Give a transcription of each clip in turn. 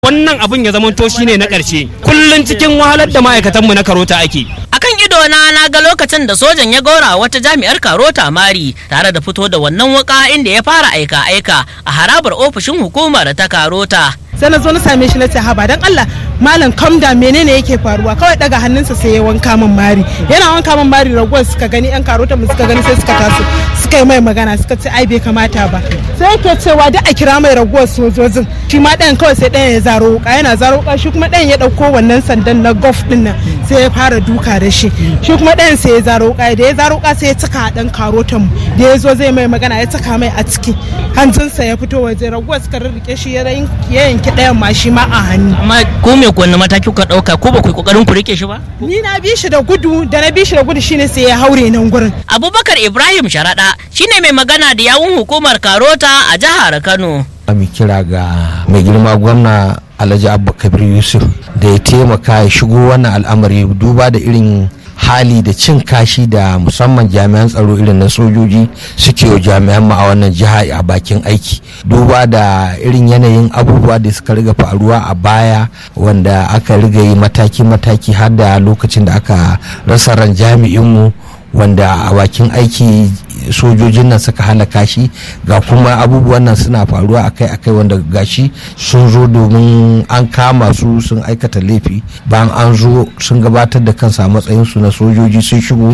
wannan abin ya zamanto shine na ƙarshe kullun cikin wahalar da ma'aikatanmu na karota ake akan ido na na ga lokacin da sojan ya gaura wata jami'ar karota mari tare da fito da wannan waka inda ya fara aika aika a harabar ofishin hukumar ta karota sai na zo na same shi na ce haba dan Allah malam kamda menene yake faruwa kawai daga hannunsa sai ya wanka min mari yana wanka min mari raguwar suka gani yan karota mu suka gani sai suka taso suka yi mai magana suka ce ai bai kamata ba sai yake cewa da a kira mai raguwar sojojin shi ma ɗayan kawai sai ɗayan ya zaro wuka yana zaro wuka shi kuma ɗayan ya ɗauko wannan sandan na golf ɗin nan sai ya fara duka da shi shi kuma ɗayan sai ya zaro wuka da ya zaro wuka sai ya cika ɗan karotan mu da ya zo zai mai magana ya cika mai a ciki hanjinsa ya fito waje raguwar suka rarrike shi ya yanki ɗayan ma shi ma a hannu amma ko me kwanne mataki kuka ɗauka ko ba ku yi kokarin ku rike shi ba ni na bi shi da gudu da na bi shi da gudu shine sai ya haure nan gurin abubakar ibrahim sharaɗa shine mai magana da yawun hukumar karota a jihar kano mu kira ga mai girma gwamna alhaji abba kabir yusuf da ya taimaka ya shigo wannan al'amari duba da irin hali da cin kashi da musamman jami'an tsaro irin na sojoji suke wa jami'an mu a wannan jiha a bakin aiki duba da irin yanayin abubuwa da suka riga faruwa a baya wanda aka riga yi mataki-mataki har da lokacin da aka rasa ran jami'inmu wanda a bakin aiki sojojin nan suka halaka shi ga kuma abubuwan nan suna faruwa akai-akai wanda gashi sun zo domin an kama su sun aikata laifi bayan an zo sun gabatar da kansa matsayinsu na sojoji sun shigo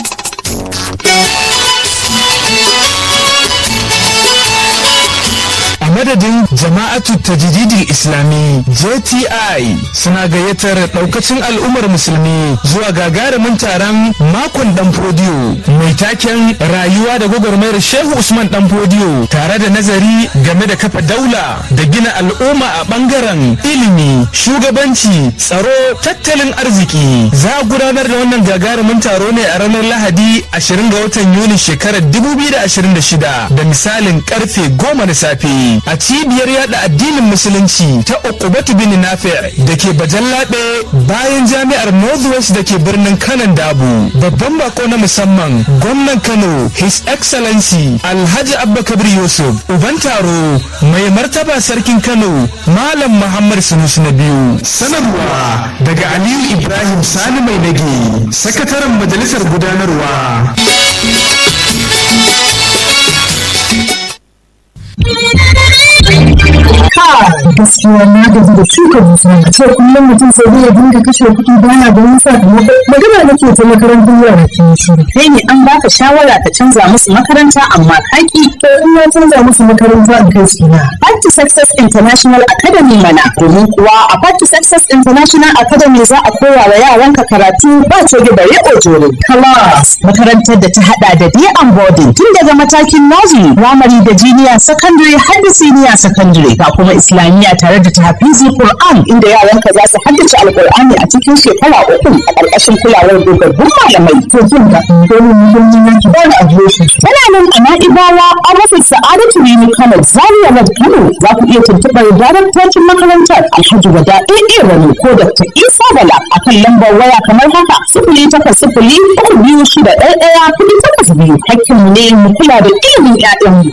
madadin jama'atu tajididin islami jti suna gayyatar daukacin al'ummar musulmi zuwa gagarumin taron makon dan fodiyo mai taken rayuwa da gwagwarmayar shehu usman dan fodiyo tare da nazari game da kafa daula da gina al'umma a bangaren ilimi shugabanci tsaro tattalin arziki za a gudanar da wannan gagarumin taro ne a ranar lahadi 20 ga watan yuni shekarar 2026 da misalin karfe 10 na safe a cibiyar yada addinin musulunci ta ukubatu bin nafi da ke bajallaɓe bayan jami'ar northwest da ke birnin kanan dabu babban bako na musamman gwamnan kano his excellency alhaji abba kabir yusuf uban taro mai martaba sarkin kano malam muhammad sunusu na biyu sanarwa daga aliyu ibrahim sani mai nage sakataren majalisar gudanarwa gaskiya na gaji da shuka dusa a ce kullum mutum sai zai dinga kashe kuɗi bana da wani sakamako magana nake ta makarantar yara ke shi kai ne an baka shawara ka canza musu makaranta amma kaki to in na canza musu makaranta in kai su na Party Success International Academy mana domin kuwa a Party Success International Academy za a koya wa yaranka karatu ba coge da riƙo jore class makarantar da ta hada da day and boarding tun daga matakin nursery primary da junior secondary har da senior secondary ga kuma islamiyya tare da tahfizi Qur'an inda yaranka za su haddace alqur'ani a cikin shekara uku a ƙarƙashin kulawar dogaggun malamai to jin ka dole ne don yin yanki ba na ajiye shi tana nan a na'ibawa a rufin sa'adatu rimi kano zaria road kano za ku iya tuntuɓar daraktocin makarantar alhaji wada ɗaiɗe wani ko dr isa bala a kan lambar waya kamar haka sifili takwas sifili uku biyu shida ɗaya ɗaya kuɗi takwas biyu hakkinmu ne mu kula da ilimin 'ya'yanmu.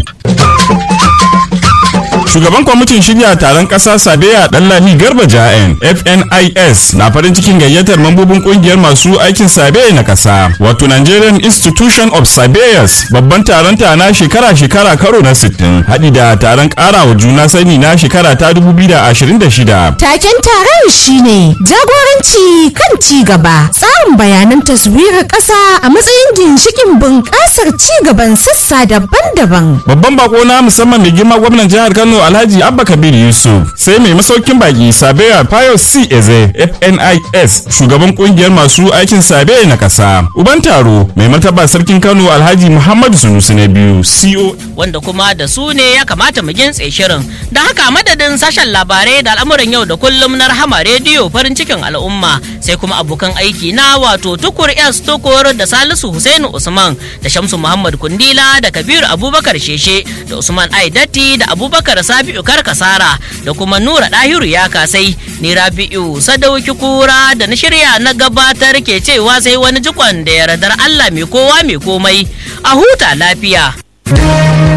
shugaban kwamitin shirya taron ƙasa sabeya ɗanlami garba ja'en fnis na farin cikin gayyatar mambobin ƙungiyar masu aikin sabeya na ƙasa wato nigerian institution of sabeyas babban taron ta na shekara-shekara karo na 60 haɗi da taron ƙarawa juna sani na shekara ta 2026 taken taron shine jagoranci kan ci gaba tsarin bayanan taswirar ƙasa a matsayin ginshikin bunƙasar ci gaban sassa daban-daban babban bako na musamman mai girma gwamnan jihar kano alhaji abba kabir yusuf sai mai masaukin baki sabeya pius c eze fnis shugaban kungiyar masu aikin sabeya na kasa uban taro mai martaba sarkin kano alhaji muhammadu sunusi na biyu co wanda kuma da su ne ya kamata mu gintse shirin da haka madadin sashen labarai da al'amuran yau da kullum na rahama rediyo farin cikin al'umma sai kuma abokan aiki na wato tukur s tukur da salisu husainu usman da shamsu muhammad kundila da kabiru abubakar sheshe da usman aidatti da abubakar sabi'u karkasara da kuma nura ɗahiru ya kasai ni rabi'u sadauki kura da na shirya na gabatar ke cewa sai wani jikon da yardar allah mai kowa mai komai a huta lafiya